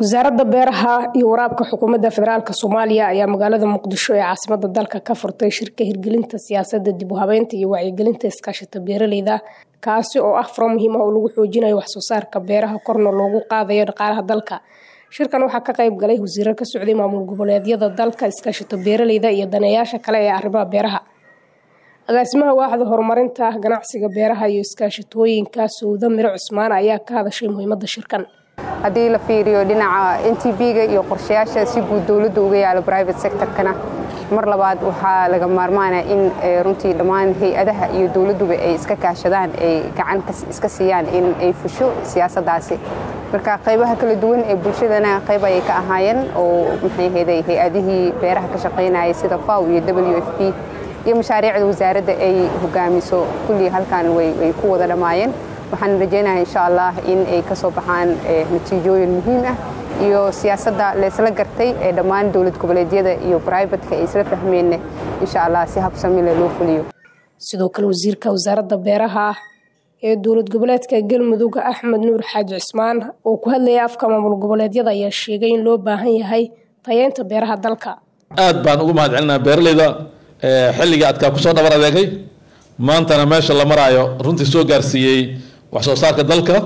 wasaaradda beeraha iyo waraabka xukuumadda federaalk soomaaliya ayaa magaalada muqdisho ee caasimada dalka ka furtay shirka hirgelinta siyaasadda dib u habeynta iyo wacyigelinta iskaashata beeraleyda kaasi oo ah faro muhiim ah oo lagu xoojinayo waxsoo saarka beeraha korna loogu qaadayo dhaqaalaha dalka shirkan waxaa ka qayb galay wasiiro ka socday maamul goboleedyada dalka iskaashato beeraleyda iyo daneeyaasha kale ee arrimaha beeraha agaasimaha waaxda horumarinta ganacsiga beeraha iyo iskaashatooyinka sowda miro cusmaan ayaa ka hadashay muhiimadda shirkan haddii la fiiriyo dhinaca n t b-ga iyo qorshayaasha si guud dowladda uga yaalo private sectorkana mar labaad waxaa laga maarmaana in runtii dhammaan hay-adaha iyo dowladduba ay iska kaashadaan ay gacan iska siiyaan in ay fusho siyaasaddaasi marka qaybaha kala duwan ee bulshadana qayb ayay ka ahaayeen oo maxay ahayday hay-adihii beeraha ka shaqaynayay sida faw iyo w f p iyo mashaariicda wasaaradda ay hogaamiso kullii halkan way ku wada dhammaayeen waxaan rajaynayaa insha allah in ay ka soo baxaan natiijooyin muhiim ah iyo siyaasadda laysla gartay ee dhammaan dowlad goboleedyada iyo brivatka ay isla fahmeenna insha allah si habsamile loo fuliyo sidoo kale wasiirka wasaaradda beeraha ee dowlad goboleedka galmudug axmed nuur xaaji cismaan oo ku hadlayay afka maamul goboleedyada ayaa sheegay in loo baahan yahay tayeynta beeraha dalka aad baan ugu mahad celinaa beeraleyda xilligii adkaa kusoo dhabar adeegay maantana meesha la maraayo runtii soo gaarsiiyey wax soo saarka dalka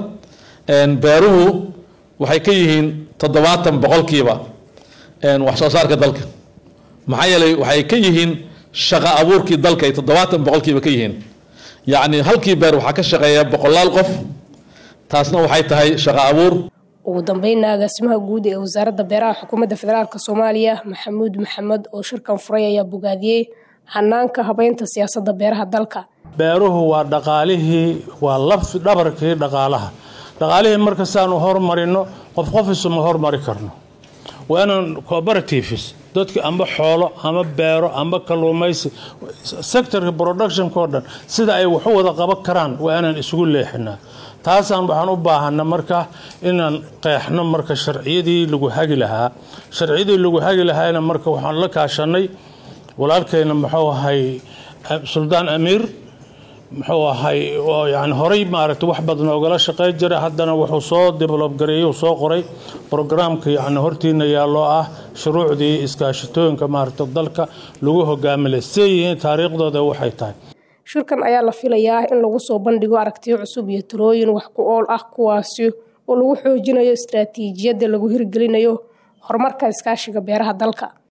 beeruhu waxay ka yihiin toddobaatan boqolkiiba wax soo saarka dalka maxaa yeelay waxay ka yihiin shaqo abuurkii dalka ay toddobaatan boqolkiiba ka yihiin yacni halkii beer waxaa ka shaqeeya boqolaal qof taasna waxay tahay shaqo abuur ugu dambeynna agaasimaha guud ee wasaaradda beeraha xukuumadda federaalk soomaaliya maxamuud maxamed oo shirkan furay ayaa bogaadiyey hanaanka habeynta siyaasadda beeraha dalka beeruhu waa dhaqaalihii waa laf dhabarkii dhaqaalaha dhaqaalihii marka saanu hormarino qof qof isuma hormari karno waa inaan cooperatives dadka amba xoolo ama beero amba kalluumaysi sectorka productionka oo dhan sida ay waxu wada qaban karaan waa inaan isugu leexinaa taasaan waxaan u baahana marka inaan qeexno marka sharciyadii lagu hagi lahaa sharciyadii lagu hagi lahaana marka waxaan la kaashanay walaalkeyna muxuu ahay suldaan amiir muxuu ahay yani horey maaragtay wax badan ogala shaqey jira haddana wuxuu soo develob gareeyey soo qoray brograamka yani hortiina yaalloo ah shuruucdii iskaashatooyinka maaragta dalka lagu hogaamilay siday yihiin taariikhdooda waxay tahay shirkan ayaa la filayaa in lagu soo bandhigo aragtiyo cusub iyo talooyin wax ku ool ah kuwaasi oo lagu xoojinayo istaraatiijiyadda lagu hirgelinayo horumarka iskaashiga beeraha dalka